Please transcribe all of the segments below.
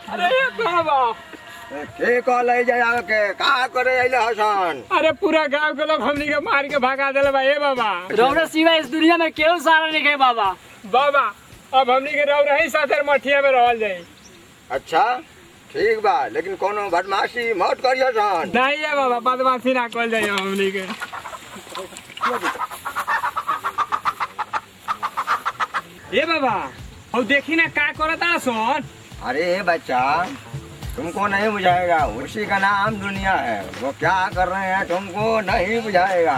अरे ये बाबा के कह ले जाए के का करे अइले हसन अरे पूरा गांव के लोग हमनी के मार के भगा देले बा ए बाबा रौरा सिवा इस दुनिया में केहू सारा नहीं है बाबा बाबा अब हमनी के रह रही साथे मठिया में रहल जाई अच्छा ठीक बा लेकिन कोनो बदमाशी मत करियो सन नहीं है बाबा बदमाशी ना कल जाई हमनी के ए बाबा अब देखी ना का करता सोन अरे बच्चा तुमको नहीं बुझाएगा उसी का नाम दुनिया है वो क्या कर रहे हैं तुमको नहीं बुझाएगा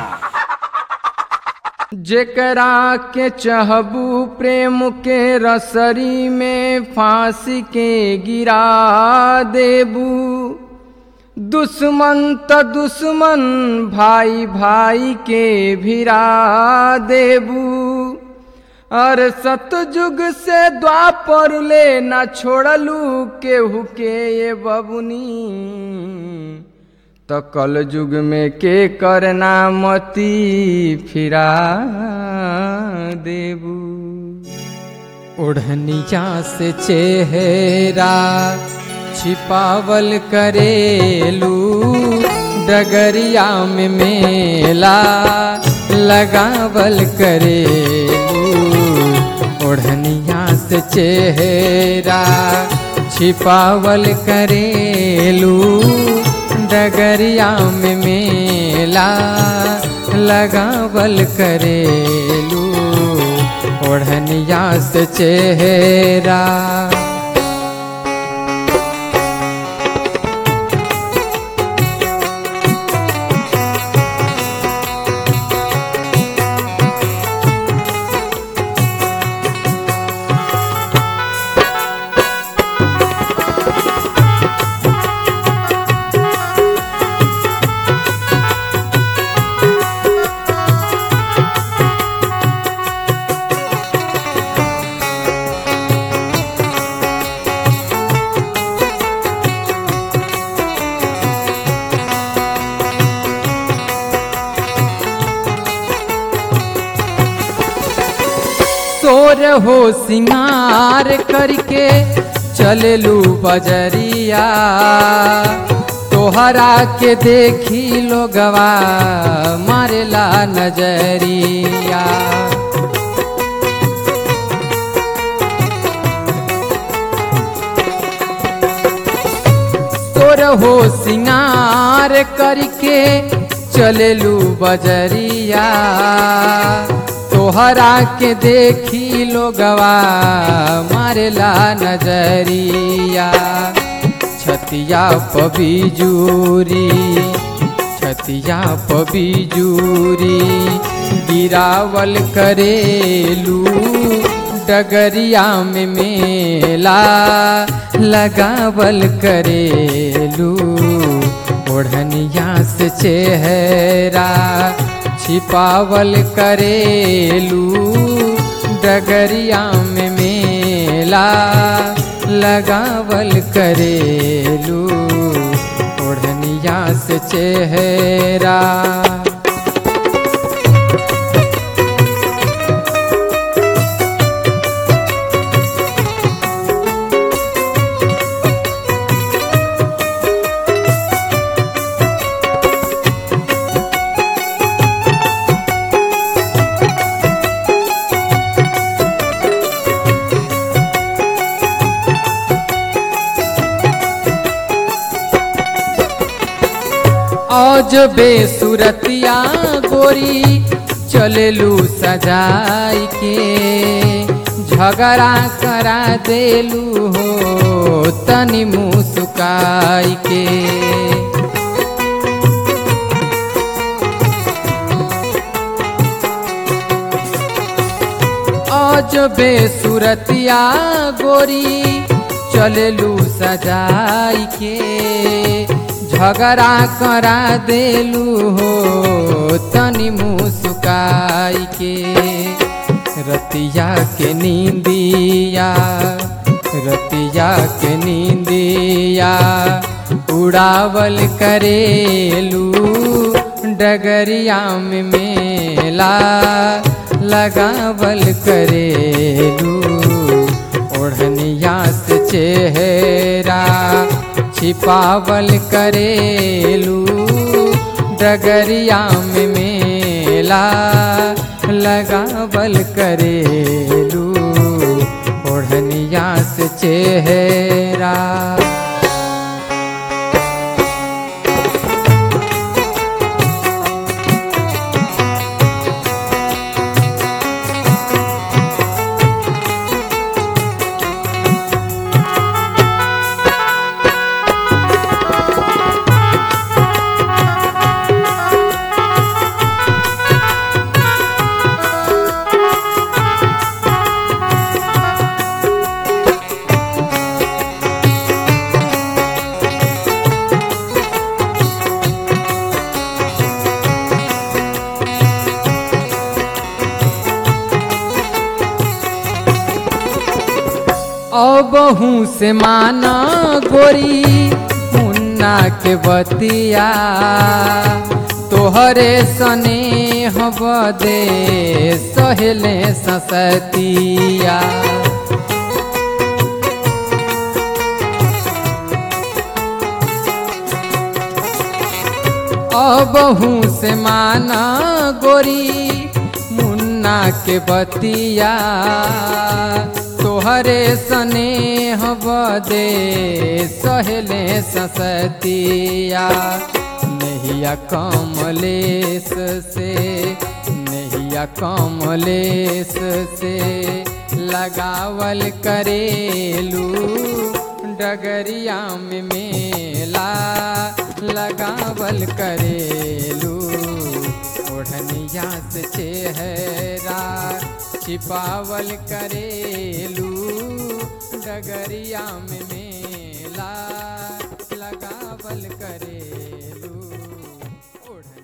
जेकरा के चहबू प्रेम के रसरी में फांसी के गिरा देबू दुश्मन त दुश्मन भाई भाई के भिरा देबू और सतयुग से द्वापर ले न छोड़लू केहू के ये बबुनी तो कल युग में के करना मती फिरा देबू ओढ़निया से चेहरा छिपावल करेलू डगरिया में मेला लगावल करेलू ओढ़निया से चेहरा छिपावल करेलू डगरिया में मेला लगावल करेलू ओढ़निया से चेहरा सोर हो सिंगार करके चललू बजरिया तोहरा के देखी लोगवा मारेला नजरिया तोर हो सिंगार करके चललू बजरिया तोहरा के देखी लोगवा मारेला नजरिया छतिया पबीजूरी छतिया पबीजूरी गिरावल करेलू डगरिया में मेला लगावल करेलू ओढ़निया से चेहरा छिपावल करेलू डगरिया में मेला लगावल करेलू ओढ़निया से चेहरा आज बेसुरतिया गोरी चललू सजाई के झगड़ा करा देलू हो तनी मुस्काई के आज बेसुरतिया गोरी चललू सजाई के झगड़ा करा देलू हो तनी मुस्काई के रतिया के नींदिया रतिया के नींदिया उड़ावल करेलू डगरिया में मेला लगावल करेलू ओढ़निया से चेहरा छिपावल करेलू डगरिया में मेला लगावल करेलू ओढ़निया से चेहरा अबहू से माना गोरी मुन्ना के बतिया तोहरे सने बदे सहेले ससतिया अबहू से माना गोरी मुन्ना के बतिया तोहरे सने बदे सहेले ससतिया नहिया कमलेश से नहिया कमलेश से लगावल करेलू डगरिया में मेला लगावल करेलू ओढ़निया से चेहरा छिपावल करेलू डगरिया में मेला लगावल करे